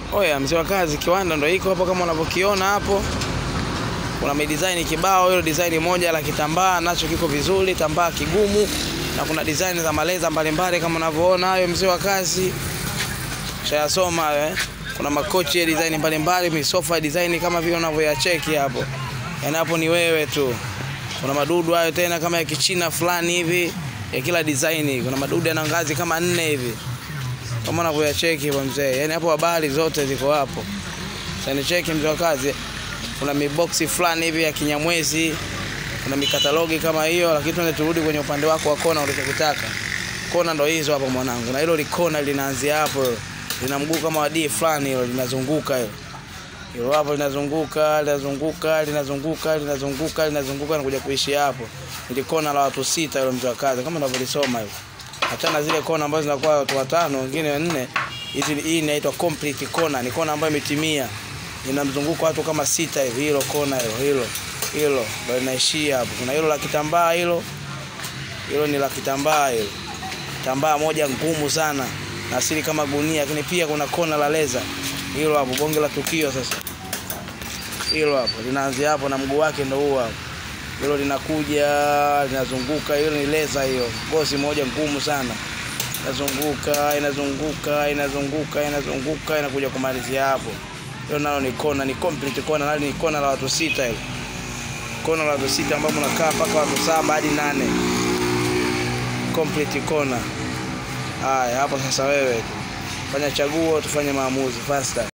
Oya, mzee wa kazi, kiwanda ndo iko hapo kama unavyokiona hapo. Kuna midesign kibao, hilo design moja la kitambaa nacho kiko vizuri, tambaa kigumu, na kuna design za maleza mbalimbali kama unavyoona hayo, mzee wa kazi. Shayasoma hayo eh. Kuna makochi ya design mbalimbali, misofa ya design kama vile unavyoyacheki hapo. Yaani hapo ni wewe tu. Kuna madudu hayo tena kama ya kichina fulani hivi ya kila design. Kuna madudu yana ngazi kama nne hivi kama unavyoyacheki hivyo mzee. Yaani hapo habari zote ziko hapo. Sasa cheki mzee wa kazi. Kuna miboksi fulani hivi ya kinyamwezi. Kuna mikatalogi kama hiyo, lakini tuende turudi kwenye upande wako wa kona ulichokitaka. Kona ndo hizo hapo mwanangu. Na hilo likona linaanzia hapo. Lina mguu kama wadii fulani hilo linazunguka hilo. Hilo hapo linazunguka, linazunguka, linazunguka, linazunguka, linazunguka na kuja kuishi hapo. Ili kona la watu sita hilo mzee wa kazi kama unavyolisoma hivyo. Achana zile kona ambazo zinakuwa watu watano, wengine wanne. Hizi hii inaitwa complete kona, ni kona ambayo imetimia. Ina mzunguko watu kama sita hivi, hilo kona hilo, hilo. Hilo ndio linaishia hapo. Kuna hilo la kitambaa hilo. Hilo ni la kitambaa hilo. Tambaa moja ngumu sana. Na asili kama gunia, lakini pia kuna kona la leza. Hilo hapo bonge la tukio sasa. Hilo hapo linaanzia hapo na mguu wake ndio huo hapo. Hilo linakuja linazunguka, hilo ni leza hiyo, gozi moja ngumu sana, inazunguka inazunguka inazunguka inazunguka inakuja kumalizia hapo. Hilo nalo ni kona, ni complete kona, nalo ni kona la watu sita hilo, kona la watu sita ambapo unakaa mpaka watu saba hadi nane, complete kona. Haya, hapo sasa wewe tu fanya chaguo, tufanye maamuzi faster.